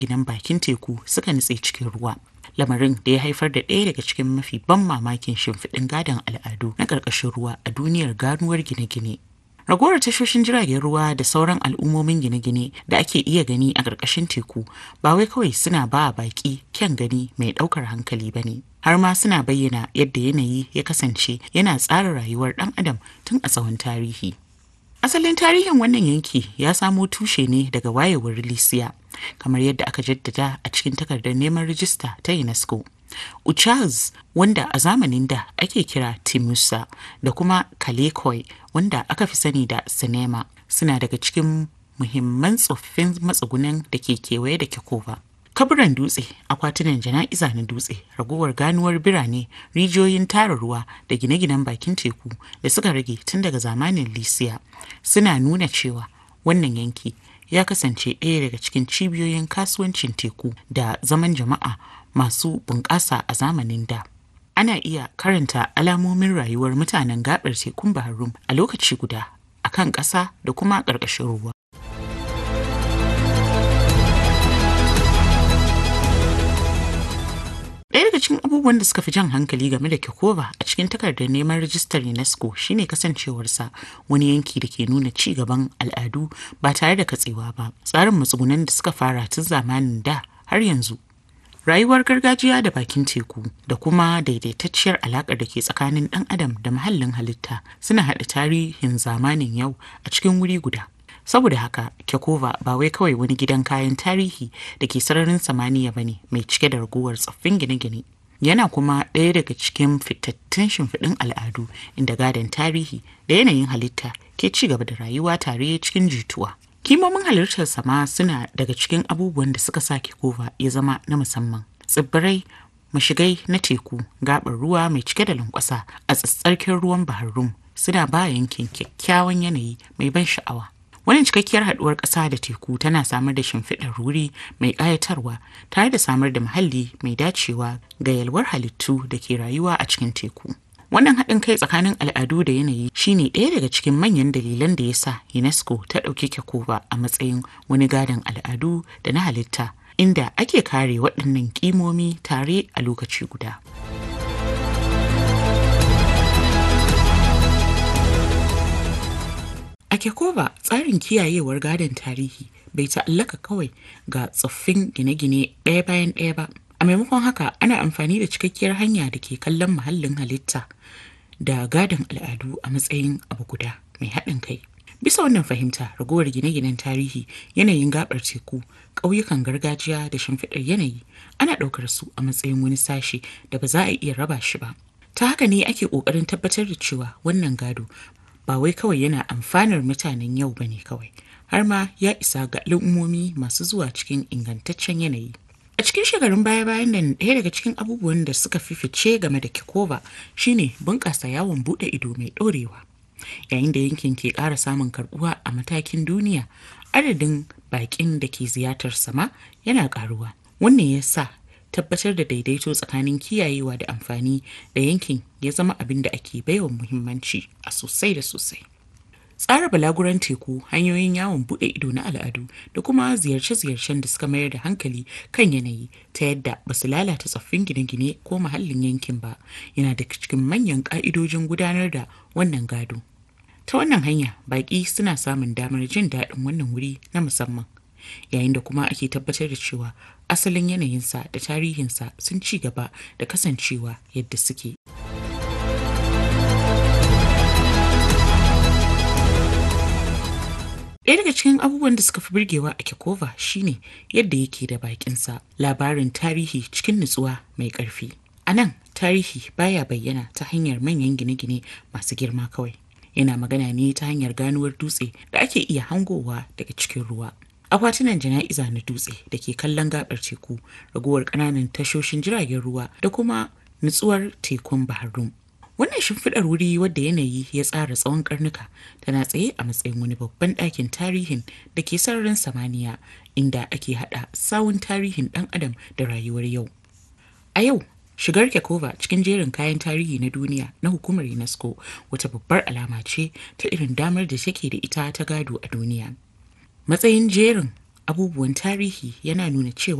ginan bakin teku suka nutse cikin ruwa. Lamarin da ya haifar da ɗaya daga cikin mafi ban mamakin shimfiɗin gadon al'adu na ƙarƙashin ruwa a duniyar ganuwar gine-gine. Ragowar tashoshin jiragen ruwa da sauran al'ummomin gine-gine da ake iya gani a ƙarƙashin teku ba wai kawai suna ba baƙi kyan gani mai ɗaukar hankali ba ne. Har ma suna bayyana yadda yanayi ya kasance yana tsara rayuwar ɗan adam tun a tsawon tarihi. Asalin tarihin wannan yanki ya samo tushe ne daga wayewar Lisiya, kamar yadda aka jaddada a cikin takardar neman rijista ta UNESCO. Uchaz wanda a zamanin da ake kira Timusa da kuma Kalekoi wanda aka fi sani da Sinema suna daga cikin muhimman tsoffin matsugunan da ke kewaye da Kekova. kaburan dutse akwatunan jana'iza na dutse ragowar ganuwar birane rijiyoyin tara ruwa da gine-ginen bakin teku da suka rage tun daga zamanin lisiya suna nuna cewa wannan yanki ya kasance ɗaya daga cikin cibiyoyin kasuwancin teku da zaman jama'a masu bunƙasa a zamanin da ana iya karanta alamomin rayuwar mutanen gaɓar tekun baharum a lokaci guda a kan ƙasa da kuma ƙarƙashin ruwa Ɗaya daga cikin abubuwan da suka fi jan hankali game da Kekova a cikin takardar neman rajistar UNESCO shine kasancewarsa wani yanki da ke nuna ci gaban al'adu ba tare da katsewa ba. Tsarin matsugunan da suka fara tun zamanin da har yanzu. Rayuwar gargajiya da bakin teku da kuma daidaitacciyar alaƙar da ke tsakanin ɗan adam da muhallin halitta suna haɗa tarihin zamanin yau a cikin wuri guda. saboda haka kekova ba wai kawai wani gidan kayan tarihi da ke sararin samaniya ba ne mai cike da raguwar tsoffin gine-gine yana kuma ɗaya daga cikin fitattun shimfiɗin al'adu inda gadon tarihi da yanayin halitta ke ci gaba da rayuwa tare cikin jituwa kimomin halittar sama suna daga cikin abubuwan da suka sa kekova ya zama na musamman tsibbirai mashigai na teku gaɓar ruwa mai cike da lankwasa a tsatsarkin ruwan bahar rum suna ba yankin kyakkyawan yanayi mai ban sha'awa Wannan cikakkiyar haɗuwar ƙasa da teku tana samar da shimfiɗar wuri mai ƙayatarwa tare da samar da muhalli mai dacewa ga yalwar halittu da ke rayuwa a cikin teku. Wannan haɗin kai tsakanin al'adu da yanayi shine ɗaya daga cikin manyan dalilan da ya sa UNESCO ta ɗauki Kekova a matsayin wani gadon al'adu da na halitta inda ake kare waɗannan ƙimomi tare a lokaci guda. A Kekova tsarin kiyayewar gadon tarihi bai ta'allaka kawai ga tsoffin gine-gine ɗaya bayan ɗaya ba. A maimakon haka ana amfani da cikakkiyar hanya da ke kallon muhallin halitta da gadon al'adu a matsayin abu guda mai haɗin kai. Bisa wannan fahimta ragowar gine-ginen tarihi yanayin gabar teku ƙauyukan gargajiya da shimfiɗar yanayi ana ɗaukar su a matsayin wani sashe da ba za a iya raba shi ba. Ta haka ne ake ƙoƙarin tabbatar da cewa wannan gado ba wai kawai yana amfanar mutanen yau bane kawai har ma ya isa ga al'ummomi masu zuwa cikin ingantaccen yanayi a cikin shekarun baya-bayan nan ɗaya daga cikin abubuwan da suka fi fice game da kikova shine bunƙasa yawon buɗe ido mai ɗorewa yayin da yankin ke ƙara samun karɓuwa a matakin duniya adadin baƙin da ke ziyartar sama yana ƙaruwa wannan ya sa tabbatar da daidaito tsakanin kiyayewa da amfani da yankin ya zama abin da ake baiwa muhimmanci a sosai da sosai. Tsara balaguran teku hanyoyin yawon buɗe ido na al'adu da kuma ziyarce-ziyarcen da suka mayar da hankali kan yanayi ta yadda ba su lalata tsoffin gine-gine ko muhallin yankin ba yana da cikin manyan ƙa'idojin gudanar da wannan gado. Ta wannan hanya baƙi suna samun damar jin daɗin wannan wuri na musamman. yayin da kuma ake tabbatar da cewa asalin yanayinsa da tarihinsa sun ci gaba da kasancewa yadda suke. Ɗaya daga cikin abubuwan da suka fi birgewa a Kekova shine yadda yake da bakinsa labarin tarihi cikin nutsuwa mai ƙarfi. A nan tarihi baya bayyana ta hanyar manyan gine-gine masu girma kawai. Yana magana ne ta hanyar ganuwar dutse da ake iya hangowa daga cikin ruwa. akwatunan jana'iza na dutse da ke kallon gabar teku ragowar ƙananan tashoshin jiragen ruwa da kuma nutsuwar tekun baharum wannan shimfiɗar wuri wadda yanayi ya tsara tsawon karnuka tana tsaye a matsayin wani babban ɗakin tarihin da ke sararin samaniya inda ake haɗa sawun tarihin ɗan adam da rayuwar yau a yau shigar kekova cikin jerin kayan tarihi na duniya na hukumar unesco wata babbar alama ce ta irin damar da take da ita ta gado a duniya matsayin jerin abubuwan tarihi yana nuna cewa